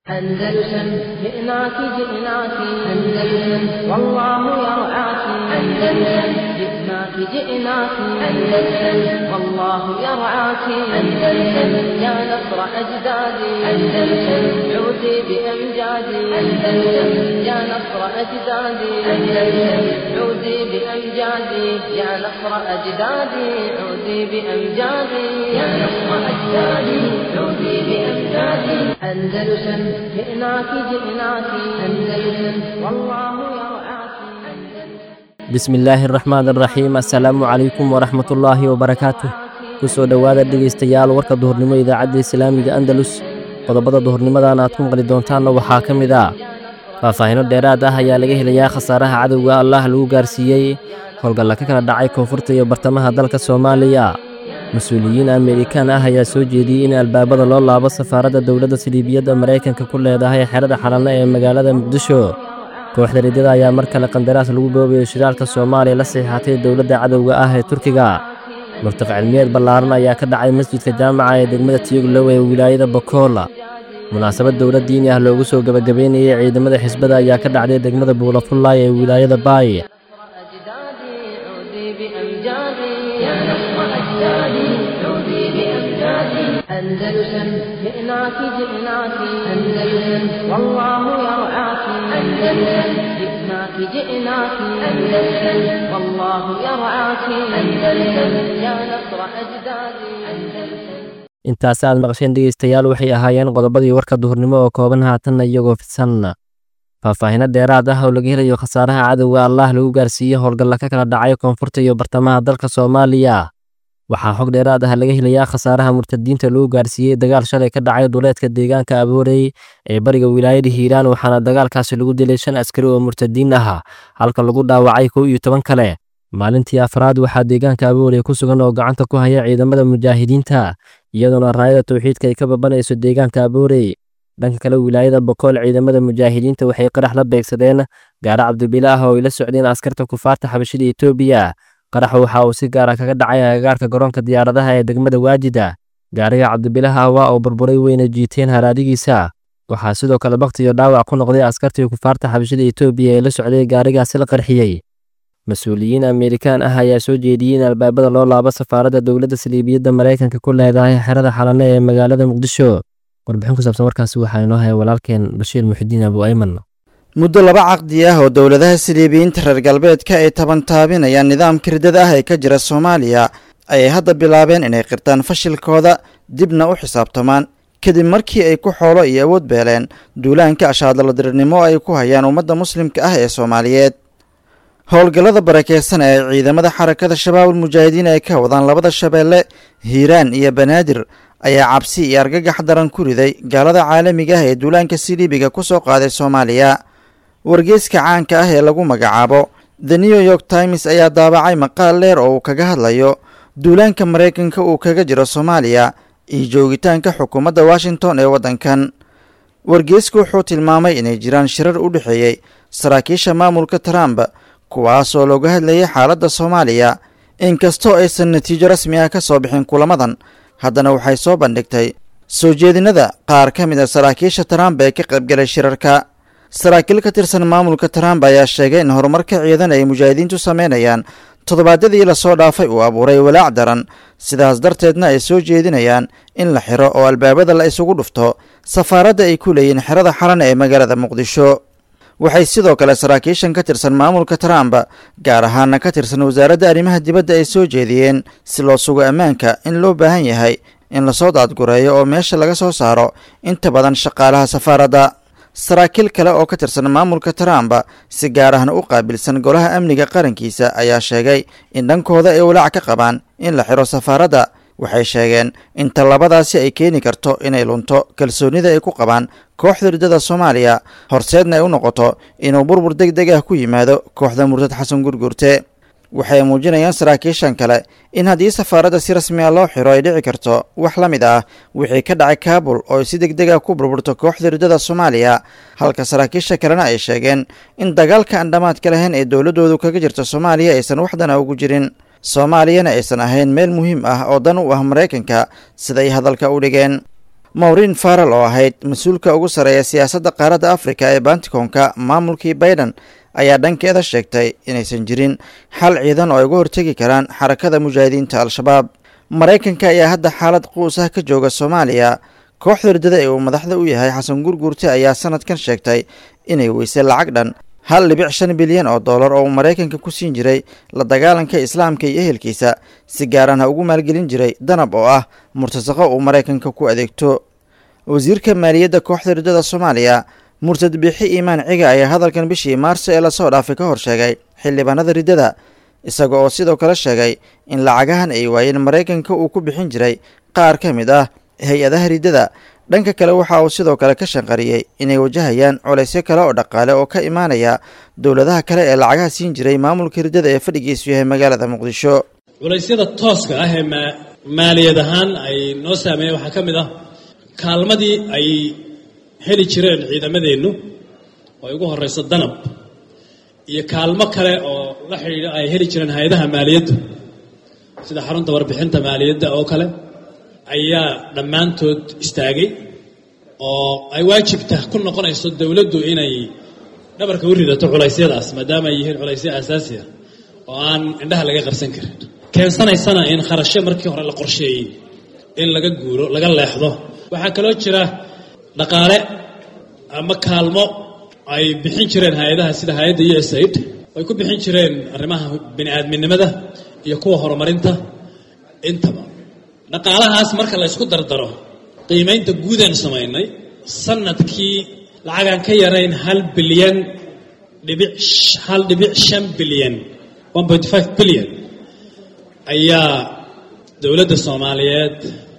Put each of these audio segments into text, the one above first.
أندلسن جئناك جئناك أندلسن والله يرعاك أندلسن جئناك جئناك أندلسن والله يرعاك أندلسن يا نصر أجدادي أندلسن عودي بأمجادي أندلسن يا نصر أجدادي أندلسن عودي بأمجادي يا نصر أجدادي عودي بأمجادي يا نصر أجدادي عودي بأمجادي أندلسن جئناك جئناك أندلسن والله يرعاك bismi illaahi araxmaan araxiim assalaamu calaykum waraxmatullaahi wabarakaatuh ku soo dhowaada dhegaystayaal warka duhurnimo idaacadda islaamiga andalus qodobada duhurnimadan aad ku maqli doontaanna waxaa ka mid ah faahfaahino dheeraad ah ayaa laga helayaa khasaaraha cadowga allah lagu gaarsiiyey howlgalla ka kala dhacay koonfurta iyo bartamaha dalka soomaaliya mas-uuliyiin amerikaan ah ayaa soo jeediyey in albaabada loo laabo safaaradda dowladda siliibiyadda maraykanka ku leedahay xerada xalanno ee magaalada muqdisho kooxda riddada ayaa mar kale qandaraas lagu boobayo shiraalka soomaaliya la saxiixatay dowladda cadowga ah ee turkiga murtaq cilmiyeed ballaaran ayaa ka dhacay masjidka jaamaca ee degmada tiyoglow ee wilaayada bokoola munaasabad dowlad diini ah loogu soo gebagabeynayay ciidamada xisbada ayaa ka dhacday degmada buulafullaay ee wilaayada baay أجدادي عودي بأمجادي يا نصر أجدادي عودي بأمجادي أندلسن جئناك جئناك أندلسن والله يرعاك أندلسن جئناك جئناك أندلسن والله يرعاك أندلسن يا نصر أجدادي أندلسن intaas aad maqasheen dhegaystayaal waxay ahaayeen qodobadii warka duhurnimo oo kooban haatanna iyagoo fidsan faahfaahino dheeraad ah oo laga helayo khasaaraha cadowga allah lagu gaarsiiyey howlgalla ka kala dhacay koonfurta iyo bartamaha dalka soomaaliya waxaa xog dheeraad ah laga helayaa khasaaraha murtadiinta lagu gaarsiiyey dagaal shalay ka dhacay duleedka deegaanka aboorey ee bariga wilaayada hiiraan waxaana dagaalkaasi lagu dilay shan askari oo murtadiin ah halka lagu dhaawacay kow iyo toban kale maalintii afraad waxaa deegaanka aboorey ku sugan oo gacanta ku haya ciidamada mujaahidiinta iyadoona raayada tawxiidka ay ka babanayso deegaanka aboorey dhanka kale wilaayada bokool ciidamada mujaahidiinta waxay qarax la beegsadeen gaaro cabdibile ah oo ay la socdeen askarta kufaarta xabashida etoobiya qaraxa waxa uu si gaara kaga dhacay agagaarka garoonka diyaaradaha ee degmada waajida gaariga cabdibilaha waa oo burburay weyna jiiteen haraadigiisa waxaa sidoo kale bakti iyo dhaawac ku noqday askartii kufaarta xabashida etoobiya ee la socday gaarigaasi la qarxiyey mas-uuliyiin amerikaan ah ayaa soo jeediyey in albaabada loo laabo safaaradda dowladda saliibiyadda maraykanka ku leedahay xerada xalanno ee magaalada muqdisho warbixin ku saabsan warkaasi waxaa inoo haya walaalkeen bashiir muxidiin abu ayman muddo laba caqdi ah oo dowladaha siliibiyiinta reer galbeedka ay tabantaabinayaan nidaamka riddada ah ee ka jira soomaaliya ayay hadda bilaabeen inay qirtaan fashilkooda dibna u xisaabtamaan kadib markii ay ku xoolo iyo awood beeleen duulaanka ashaadaladirirnimo ay ku hayaan ummadda muslimka ah ee soomaaliyeed howlgallada barakeysan ee ciidamada xarakada shabaabul mujaahidiin ay ka wadaan labada shabeelle hiiraan iyo banaadir ayaa cabsi iyo argagax daran ku riday gaalada caalamiga ah ee duulaanka siliibiga ku soo qaaday soomaaliya wargeyska caanka ah ee lagu magacaabo the new york times ayaa daabacay maqaal dheer oo uu kaga hadlayo duulaanka maraykanka uu kaga jiro soomaaliya iyo joogitaanka xukuumadda washington ee waddankan wargeysku wuxuu tilmaamay inay jiraan shirar u dhexeeyey saraakiisha maamulka trump kuwaasoo looga hadlayay xaaladda soomaaliya inkastoo aysan natiijo rasmi ah ka soo bixin kulamadan haddana waxay soo bandhigtay soo jeedinada qaar ka mid a saraakiisha trump ee ka qaybgalay shirarka saraakiil ka tirsan maamulka trump ayaa sheegay in horumarka ciidan ay mujaahidiintu sameynayaan toddobaadyadii lasoo dhaafay uu abuuray walaac daran sidaas darteedna ay soo jeedinayaan in la xiro oo albaabada la isugu dhufto safaaradda ay ku leeyihiin xerada xalan ee magaalada muqdisho waxay sidoo kale saraakiishan ka tirsan maamulka trump gaar ahaana ka tirsan wasaaradda arrimaha dibadda ay soo jeediyeen si loo sugo ammaanka in loo baahan yahay in lasoo daadgureeyo oo meesha laga soo saaro inta badan shaqaalaha safaaradda saraakiil kale oo ka tirsan maamulka trump si gaar ahna u qaabilsan golaha amniga qarankiisa ayaa sheegay in dhankooda ay walaac ka qabaan in la xiro safaaradda waxay sheegeen in tallabadaasi ay keeni karto inay lunto kalsoonida ay ku qabaan kooxda riddada soomaaliya horseedna ay u noqoto inuu burbur deg deg ah ku yimaado kooxda murtad xasan gurgurte waxay muujinayaan saraakiishan kale in haddii safaaradda si rasmi a loo xiro ay dhici karto wax la mid ah wixii ka dhacay kaabul oo ay si deg deg ah ku burburto kooxda riddada soomaaliya halka saraakiisha kalena ay sheegeen in dagaalka aan dhammaadka lahayn ee dowladdoodu kaga jirta soomaaliya aysan waxdana ugu jirin soomaaliyana aysan ahayn meel muhiim ah oo dan u ah maraykanka siday hadalka u dhigeen mawrin faral oo ahayd mas-uulka ugu sarreeya siyaasadda qaaradda afrika ee banticoonka maamulkii baiden ayaa dhankeeda sheegtay inaysan jirin xal ciidan oo ay uga hortegi karaan xarakada mujaahidiinta al-shabaab maraykanka ayaa hadda xaalad quus ah ka jooga soomaaliya kooxda ridada ee uu madaxda u yahay xasan gurguurte ayaa sanadkan sheegtay inay weysay lacag dhan hal dhibic shan bilyan oo dollar oo uu maraykanka ku siin jiray la dagaalanka islaamka iyo ehelkiisa si gaaran ha ugu maalgelin jiray danab oo ah murtasaqo uu maraykanka ku adeegto wasiirka maaliyadda kooxda ridada soomaaliya murtad biixi iimaan ciga ayaa hadalkan bishii maarso ee lasoo dhaafay ka hor sheegay xildhibaanada riddada isaga oo sidoo kale sheegay in lacagahan ay waayeen maraykanka uu ku bixin jiray qaar ka mid ah hay-adaha riddada dhanka kale waxa uu sidoo kale ka shanqariyey inay wajahayaan colaysyo kale oo dhaqaale oo ka imaanaya dowladaha kale ee lacagaha siin jiray maamulka riddada ee fadhigiisu yahay magaalada muqdisho culaysyada tooska ah ee maaliyad ahaan ay noo saameeyeen waxaa ka mid ah kaalmadii ay heli jireen ciidamadeennu oo ay ugu horreyso danab iyo kaalmo kale oo la xidhiidha ay heli jireen hay-adaha maaliyaddu sida xarunta warbixinta maaliyadda oo kale ayaa dhammaantood istaagay oo ay waajibta ku noqonayso dowladdu inay dhabarka u ridato culaysyadaas maadaama ay yihiin culaysyo aasaasi ah oo aan indhaha laga qarsan karin keensanaysana in kharashyo markii hore la qorsheeyey in laga guuro laga leexdo waxaa kaloo jira dhaqaale ama kaalmo ay bixin jireen hay-adaha sida hay-adda u s aid ay ku bixin jireen arrimaha bini-aadminimada iyo kuwa horumarinta intaba dhaqaalahaas marka la ysku dardaro qiimaynta guudaan samaynay sanadkii lacagaan ka yarayn hal bilyan dhibic hal dhibic shan bilyan one point five bilyan ayaa dowladda soomaaliyeed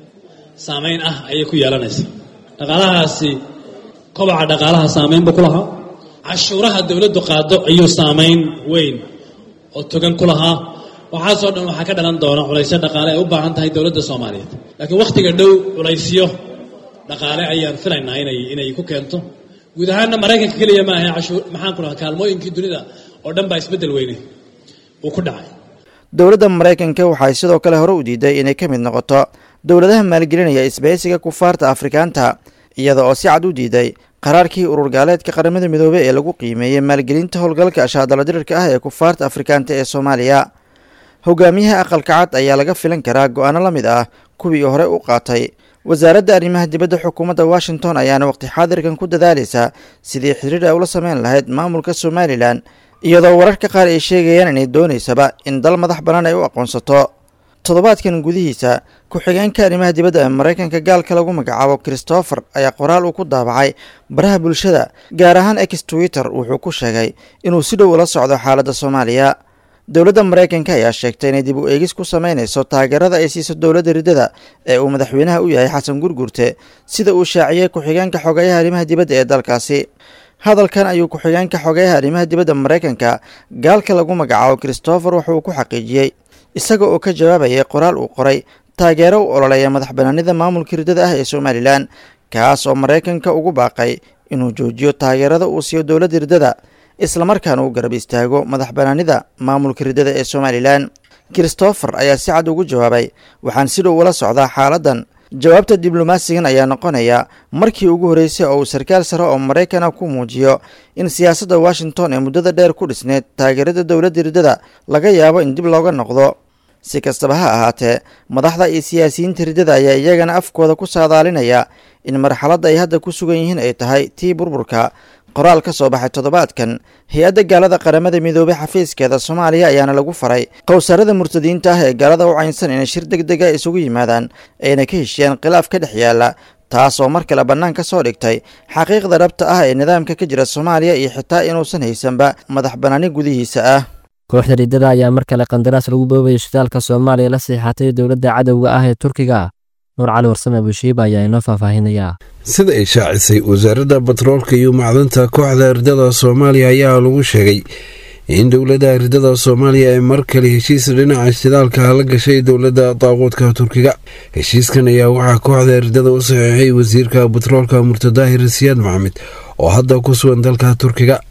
saameyn ah ayay ku yeelanaysaa dhaqaalahaasi kobaca dhaqaalaha saameynba ku lahaa cashuuraha dowladdu qaado ayuu saameyn weyn oo togan ku lahaa waxaasoo dhan waxaa ka dhalan doona culaysyo dhaqaale ay u baahan tahay dowladda soomaaliyeed laakiin wakhtiga dhow culaysyo dhaqaale ayaan filaynaa inay inay ku keento guud ahaanna maraykanka keliya ma ahe cashuur maxaan ku dhahaa kaalmooyinkii dunida oo dhan baa isbeddel weyne uu ku dhacay dowladda maraykanka waxay sidoo kale hore u diiday inay ka mid noqoto dowladaha maalgelinaya isbahaysiga kufaarta afrikaanta iyada oo si cad u diiday qaraarkii urur gaaleedka qaramada midoobey ee lagu qiimeeyey maalgelinta howlgalka ashaadala dirirka ah ee kufaarta afrikaanta ee soomaaliya hogaamiyaha aqalka cad ayaa laga filan karaa go-aano la mid ah kuwii hore u qaatay wasaaradda arrimaha dibadda xukuumadda washington ayaana waqti xaadirkan ku dadaalaysa sidii xiriir ay ula sameyn lahayd maamulka somalilan iyadoo wararka qaar ay sheegayaan inay doonaysaba in dal madax bannaan ay u aqoonsato toddobaadkan gudihiisa ku-xigeenka arrimaha dibadda ee maraykanka gaalka lagu magacaabo christopher ayaa qoraal uu ku daabacay baraha bulshada gaar ahaan ex twitter wuxuu ku sheegay inuu si dhow ula socdo xaaladda soomaaliya dowladda maraykanka ayaa sheegtay inay dib u eegis ku sameynayso taageerada ay siiso dowladda riddada ee uu madaxweynaha u yahay xasan gurgurte sida uu shaaciyey ku-xigeenka xogeyaha arrimaha dibadda ee dalkaasi hadalkan ayuu ku-xigeenka xogeyaha arrimaha dibadda maraykanka gaalka lagu magacaabo christopher wuxuu ku xaqiijiyey isaga oo ka jawaabayay qoraal uu qoray taageero u ololeeya madax banaanida maamulka riddada ah ee somalilan kaas oo maraykanka ugu baaqay inuu joojiyo taageerada uu siiyo dowladda riddada islamarkaana uu garab istaago madax banaanida maamulka riddada ee somalilan christopher ayaa si cad ugu jawaabay waxaan si dhow ula socdaa xaaladdan jawaabta diblomaasigan ayaa noqonaya markii ugu horreysay oo uu sarkaal sare oo maraykana ku muujiyo in siyaasadda washington ee muddada dheer ku dhisneyd taageerada dowladda riddada laga yaabo in dib looga noqdo si kastaba ha ahaatee madaxda iyo siyaasiyiinta riddada ayaa iyagana afkooda ku saadaalinaya in marxaladda ay hadda ku sugan yihiin ay tahay tii burburka qoraal ka soo baxay toddobaadkan hay-adda gaalada qaramada midoobey xafiiskeeda soomaaliya ayaana lagu faray qowsaarada murtadiinta ah ee gaalada u caynsan inay shir deg dega isugu yimaadaan ayna ka heshiyaan khilaaf ka dhex yaala taas oo mar kale bannaan ka soo dhigtay xaqiiqda dhabta ah ee nidaamka ka jira soomaaliya iyo xitaa inuusan haysanba madax bannaani gudihiisa ah kooxda riddada ayaa mar kale qandaraas lagu boobaya shidaalka soomaaliya la siixatay dowladda cadowga ah ee turkiga nuur cali warsame bushiiba ayaa inoo faahfaahinaya sida ay shaacisay wasaaradda batroolka iyo macdanta kooxda ridada soomaaliya ayaa lagu sheegay in dowladda ridada soomaaliya ay mar kale heshiis dhinaca shidaalka la gashay dowladda daaquudka turkiga heshiiskan ayaa waxaa kooxda ridada u saxiixay wasiirka batroolka murtadaahir siyaad maxamed oo hadda ku sugan dalka turkiga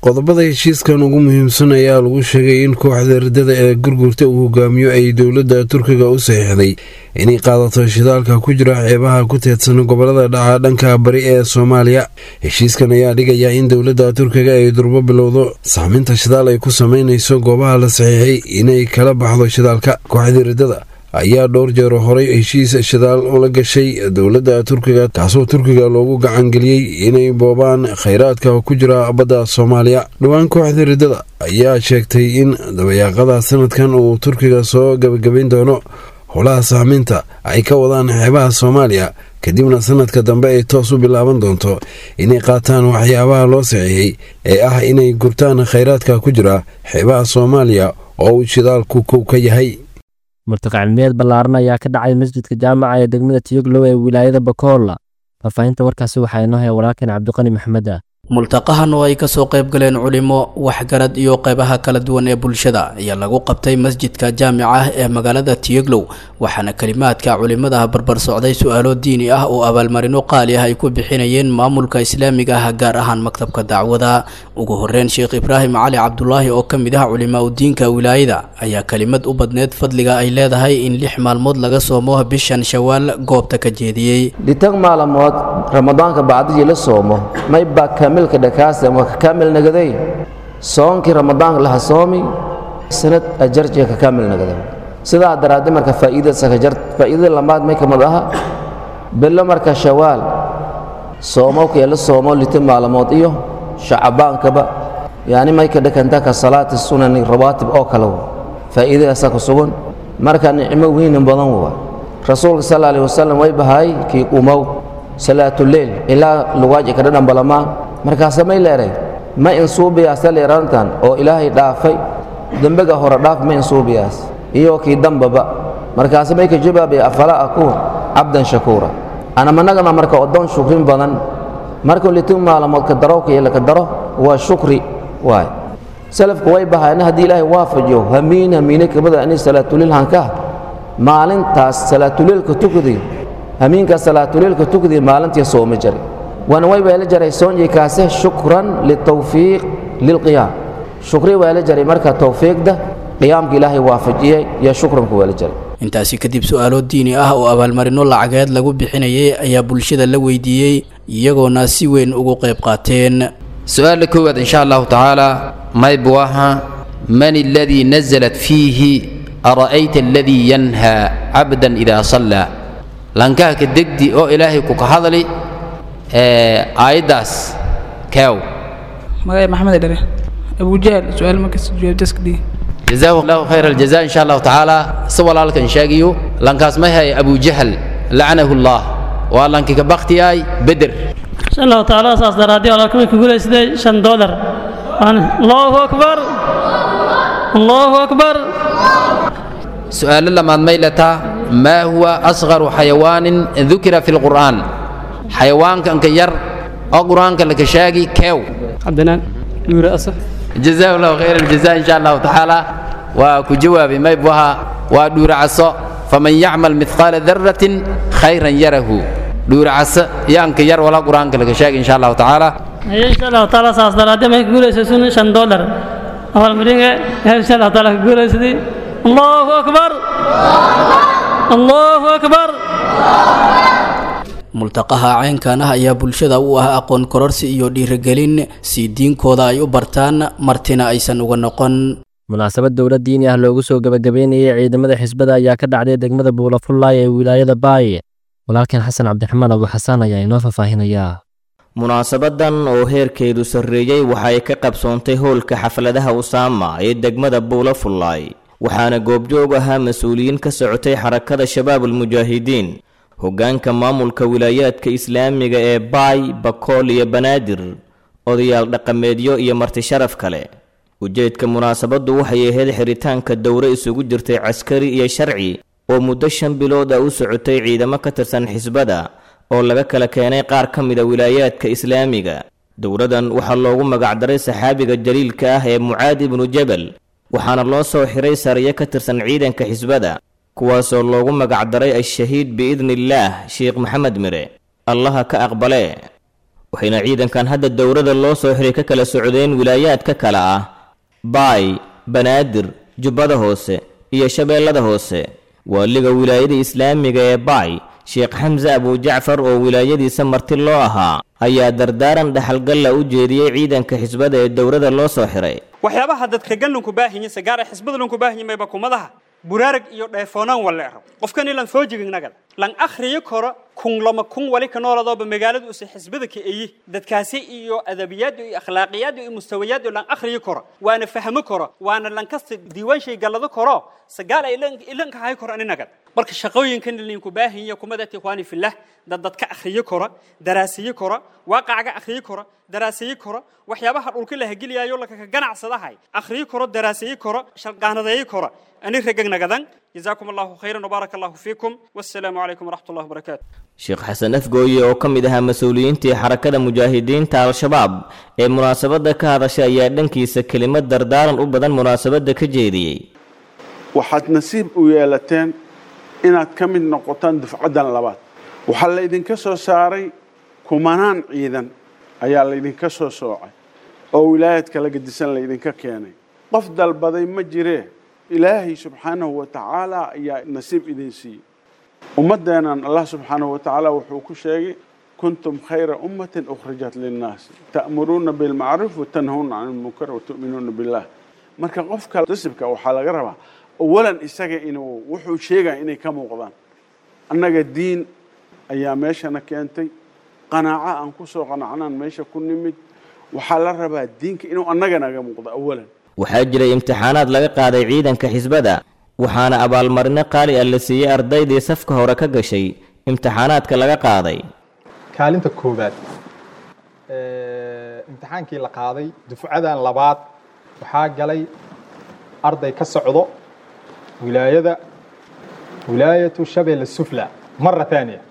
qodobada heshiiskan ugu muhiimsan ayaa lagu sheegay in kooxda riddada ee gurgurta uu hogaamiyo ay dowladda turkiga u saxiixday inay qaadato shidaalka ku jira xeebaha ku teedsan gobolada dhaca dhanka bari ee soomaaliya heshiiskan ayaa dhigaya in dowladda turkiga ay durbo bilowdo saaminta shidaal ay ku sameynayso goobaha la saxiixay inay kala baxdo shidaalka kooxdii riddada ayaa dhowr jeer horay heshiis shidaal ula gashay dowladda turkiga kaasoo turkiga loogu gacangeliyey inay boobaan khayraadka ku jira badda soomaaliya dhowaan kooxda riddada ayaa sheegtay in dabayaaqada sanadkan uu turkiga soo gabagabayn doono howlaha saameynta ay ka wadaan xeebaha soomaaliya kadibna sanadka dambe ay toos u bilaaban doonto inay qaataan waxyaabaha loo saxiixay ee ah inay gurtaan khayraadka ku jira xeebaha soomaaliya oo uu shidaalku kow ka yahay murtaqa cilmiyeed ballaaran ayaa ka dhacay masjidka jaamaca ee degmada tiyoglow ee wilaayada bakoola faahfaahinta warkaasi waxaa inoo haya walaalkeen cabdiqani maxmed ah multaqahan oo ay kasoo qayb galeen culimo waxgarad iyo qaybaha kala duwan ee bulshada ayaa lagu qabtay masjidka jaamica ah ee magaalada tiyoglow waxaana kelimaadka culimada barbar socday su-aalo diini ah oo abaalmarino qaali ah ay ku bixinayeen maamulka islaamiga ah gaar ahaan maktabka dacwada ugu horeyn sheekh ibraahim cali cabdulaahi oo ka mid ah culimaa udiinka wilaayada ayaa kelimad u badneed fadliga ay leedahay in lix maalmood laga soomo bishan shawaal goobta ka jeediyey dhitag maalmood ramadaanka bacdigii la soomo maybaa kaamilka dhakaase ama ka kaamil nagaday soonkii ramadaanka laha soomi sanad ajarjiga ka kaamil nagaday sidaa daraaddi marka faa'iida sakajar faa'iidada lamaad may kamid aha bilo marka shawaal soomowkee la soomo lita maalmood iyo shacabaankaba yani may ka dhakanta ka salaati sunani rawaatib oo kale w faa'iidadaasaa ku sugan marka nicmo weynin badan waa rasuulka sal alih wasalam way bahay kii umow salaatuleyl ilaa lugaaji ka dhadhan balamaan markaase may leeray ma insuubiyaas leerantan oo ilaahay dhaafay dembega hore dhaaf ma insuubiyaas iyo kii dambaba markaase may ka jawaabaya afala akuun cabdan shakuura anamanagana marka oddoon shukrin badan markuu litin maalamood ka darowka iyo laka daro waa shukri waay salafku way bahayna haddii ilaahay waafajiyo hamiin hamiine kamida ani salaatuleyl hankaa maalintaas salaatuleylka tukadi hamiinkaa salaatuleylka tukadi maalintii sooma jari waana way weela jaray soonjii kaase shukran litawfiiq lilqiyaam shukri weela jaray marka tawfiiqda qiyaamka ilaahay waafajiyey iyo shukranku weela jaray intaasi kadib su-aalo diini ah oo abaalmarino lacageed lagu bixinayay ayaa bulshada la weydiiyey iyagoona si weyn ugu qayb qaateen su-aala koowaad insha allahu tacaala maybu aha man aladii nazalat fiihi ara'ayta aladii yanhaa cabdan idaa sallaa lankahka degdi oo ilaahay ku ka hadli aayaddaas keew magacay maxamed dhere abujahal su-aal markas jawaabtaskadhigi jazaahu allahu khayra aljaza insha allahu tacaala si walaalkan sheegayo lankaas may hay abujahal lacanahu allah waa lanki ka baktiyay beder insha allahu tacaala saas daraadii walaalkamay ku guulaysday shan dolar allahu akbar allahu akbar su-aalo lamaad may lataa maa huwa asqaru xayawaanin dukira fi lqur'aan xayawaankanka yar oo qur-aanka laka sheegi keew cabdinaan dhuure asaf jazaahu allahu khayra aljaza insha allahu tacaala waa ku jawaabi may buha waa dhuure caso faman yacmal midqaala daratin khayran yarahu dhuure caso yaanka yar wala qur-aanka laka sheegi insha allahu tacaala haye insha allahu tacaala saas daraadii may ka guulaysaysun shan dolar abaalmaringa insha allahu taala ka guulaysaday allahu akbar allahu akbar multaqaha caynkan ah ayaa bulshada u ah aqoon kororsi iyo dhiirigelin si diinkooda ay u bartaan martina aysan uga noqon munaasabad dowlad diini ah loogu soo gebagabeynayay ciidamada xisbada ayaa ka dhacday degmada buulafullaay ee wilaayada baaye walaalkeen xasan cabdiraxmaan abu xasaan ayaa inoo faahfaahinayaa munaasabadan oo heerkeedu sarreeyey waxa ay ka qabsoontay howlka xafladaha usaama ee degmada buulafullaay waxaana goobjoog ahaa mas-uuliyiin ka socotay xarakada shabaabulmujaahidiin hoggaanka maamulka wilaayaadka islaamiga ee baay bakool iyo banaadir odayaal dhaqameedyo iyo marti sharaf kale ujeedka munaasabaddu waxay ahayd xiritaanka dowre isugu jirtay caskari iyo sharci oo muddo shan bilood ah u socotay ciidamo ka tirsan xisbada oo laga kala keenay qaar ka mida wilaayaadka islaamiga dowradan waxaa loogu magacdaray saxaabiga jaliilka ah ee mucaad ibnu jabal waxaana loo soo xiray sariyo ka tirsan ciidanka xisbada kuwaasoo loogu magacdaray al-shahiid biidni illaah sheekh maxamed mire allaha ka aqbalee waxayna ciidankan hadda dowrada loo soo xiray ka kala socdeen wilaayaadka kale ah baay banaadir jubbada hoose iyo shabeellada hoose waaliga wilaayada islaamiga ee baay sheekh xamse abujacfar oo wilaayadiisa marti loo ahaa ayaa dardaaran dhaxalgalla u jeediyey ciidanka xisbada ee dowrada loo soo xiray waxyaabaha dadka gallanku baahinya sagaara xisbada lanku baahinya mayba kumadaha buraarag iyo dheefoonaan waleero qofkan ilan foojiginagal lan akhriyo koro kun lama kun wali ka nooladooba magaalada use xisbada ka eyi dadkaasi iyo adabiyaad iyo akhlaaqiyaad iyo mustawayaad lan akhriyo koro waana fahmo koro waana lan kasta diiwaan shay gallado koro sagaal ay ilanka hay koro aninagal marka shaqooyinkan linku baahinya kumadati ikhwaani fillah dad dadka akhriyo koro daraasiyo koro waaqacga akhriyo koro daraasiyo koro waxyaabaha dhulka la hageliyayo lakaka ganacsadahay akhriyo koro daraasiyo koro shalqaanadeeyo koro ani regagnagadan جزاكم الله خيرا وبارك الله فيكم والسلام عليكم ورحمة الله وبركاته sheekh xasan afgooye oo ka mid ahaa mas-uuliyiintii xarakada mujaahidiinta al-shabaab ee munaasabadda ka hadashay ayaa dhankiisa kelimad dardaaran u badan munaasabadda ka jeediyey waxaad nasiib u yeelateen inaad ka mid noqotaan dufcaddan labaad waxaa laydinka soo saaray kumanaan ciidan ayaa laydinka soo soocay oo wilaayadka la gedisan laydinka keenay qof dalbaday ma jiree ilaahay subxaanahu wa tacaala ayaa nasiib idin siiyey ummaddeennan allah subxaanahu wa tacaala wuxuu ku sheegay kuntum khayra ummatin ukhrijat linnaas ta'muruuna bilmacruuf watanhawna can ilmunkar watu'minuuna billah marka qofka nasibka waxaa laga rabaa awalan isaga inuu wuxuu sheegaya inay ka muuqdaan annaga diin ayaa meeshana keentay qanaaco aan ku soo qanacnaan meesha ku nimid waxaa la rabaa diinka inuu annaga naga muuqdo awalan waxaa jiray imtixaanaad laga qaaday ciidanka xisbada waxaana abaalmarino qaali ah la siiyey ardaydii safka hore ka gashay imtixaanaadka laga qaaday kaalinta koowaad imtixaankii la qaaday dufcadan labaad waxaa galay arday ka socdo wilaayada wilaayatu shabeelle sufla mara taaniya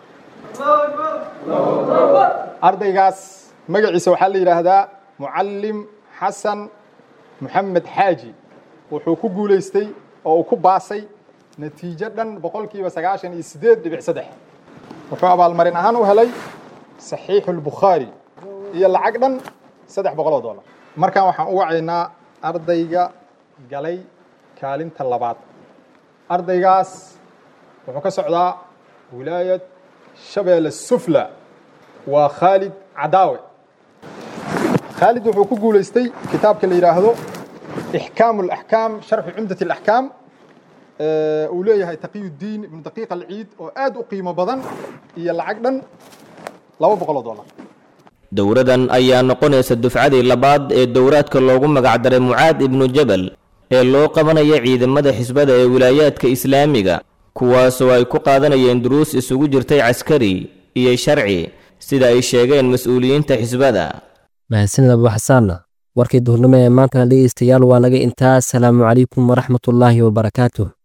ardaygaas magaciisa waxaa la yidhaahdaa mucallim xasan moxamed xaaji wuxuu ku guulaystay oo uu ku baasay natiijo dhan boqolkiiba sagaashan iyo siddeed dhibic saddex wuxuu abaalmarin ahaan u helay saxiixu lbukhaari iyo lacag dhan saddex boqol oo dollar markan waxaan u wacaynaa ardayga galay kaalinta labaad ardaygaas wuxuu ka socdaa wilaayad shabeelle sufla waa khaalid cadaawe khaalid wuxuu ku guulaystay kitaabka la yidhaahdo ixkaamu alaxkaam sharxu cumdat alaxkaam uu leeyahay taqiyuddiin ibnu daqiiq alciid oo aad u qiimo badan iyo lacag dhan laba boqol oo dollar dowradan ayaa noqonaysa dufcadii labaad ee dowraadka loogu magacdaray mucaad ibnu jabal ee loo qabanaya ciidamada xisbada ee wilaayaadka islaamiga kuwaasoo ay ku qaadanayeen duruus isugu jirtay caskari iyo sharci sida ay sheegeen mas-uuliyiinta xisbada mahadsanid abu xasaanna warkii duhurnimo ee maantana dhegeystayaal waa naga intaa asalaamu calaykum waraxmatullaahi wabarakaatuh